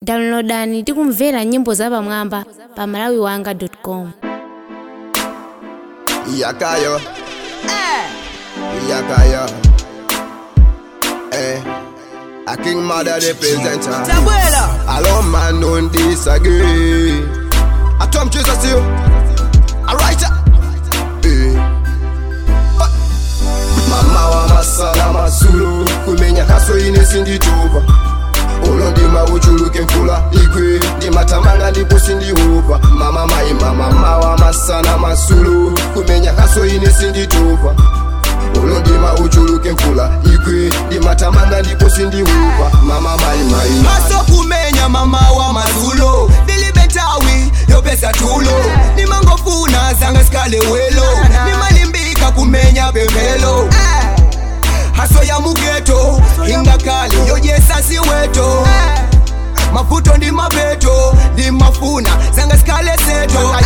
downloadani ndi kumvera nyimbo zapamwamba pa malawiwanga.com Yakayo. Yakayo. Eh. A king mother the presenter. Tabuela. Allo man don't disagree. I Tom Jesus you. A writer. Eh. Ba- Mama wa masala masulu kumenya kaso ine sinditupa ulo ndima uchuluke mfula igwe ndimatamanga ndipo sindiupa mama maimba mama wa masana masulu kumenya kaso ine sinditupa ulo ndima uchuluke mfula igwe ndimatamanga ndipo sindiupa mama maimai maso kumenya mama wa mazulo dilibetawi yopesa tulo nimangofuna zanga sikale welo nimalimbika kumenya pemelo haso ya mugeto ingakali yoyesa siweto mafuto ndi mapeto ndi mafuna zanga sikale seto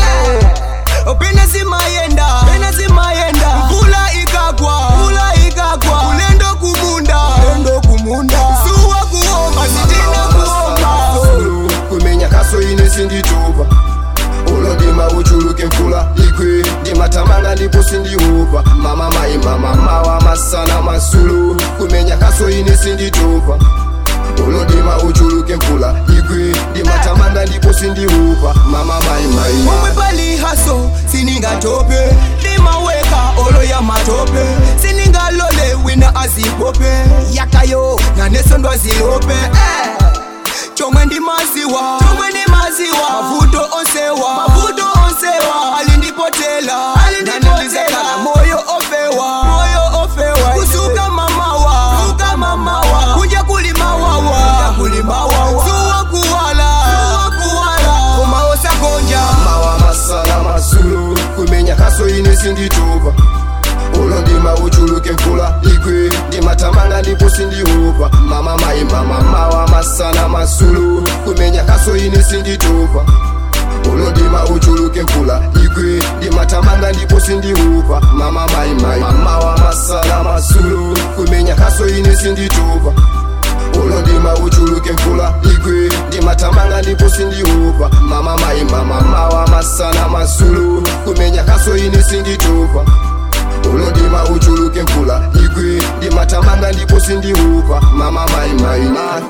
pena zimayenda pena zimayenda mvula ikagwa mvula ikagwa ulendo kumunda ulendo kumunda suwa kuomba sitina kuomba Masulu, kumenya kaso ine sinditupa ulo ndima uchuluke mfula igwe ndimatamanga ndipo sindiupa mama maimba mama wa masana masulu kumenya kaso ine sinditupa ulo ndima uchuluke mfula igwe ndimatamanga ndipo sindiupa mama maimai omwe pali haso siningatope ndimaweka olo ya matope siningalole wina azipope yakayo nanesondwa zilope eh. chomwe ndi maziwa chomwe ndi maziwa mavuto onsewa mavuto onsewa alindipotela alindipotela moyo ofewa moyo ofewa kusuka mamawa kusuka mamawa kunja kulimawawa kunja kulimawawa suwa kuwala suwa kuwala koma osagonja mama wa masana masulu kumenya kaso ine sinditupa ulo ndima uchuluke mfula igwe ndimatamanga ndipo sindiupa mama maimba mama wa masana masulu kumenya kaso ine sinditupa ulo ndima uchuluke mfula igwe ndimatamanga ndipo sindiupa mama maimai mama wa masana masulu kumenya kaso ine sinditupa ulo ndima uchuluke mfula igwe ndimatamanga ndipo sindiupa mama maimba mama wa masana masulu kumenya kaso ine sinditupa ulo ndima uchuluke mfula igwe ndimatamanga ndipo sindiupa mama maimaima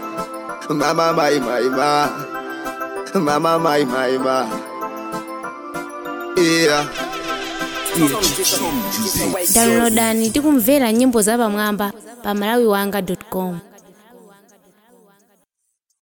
mama maimaima mama maimaima yeah. downloadani ndi kumvera nyimbo zapamwamba pa malawiwanga.com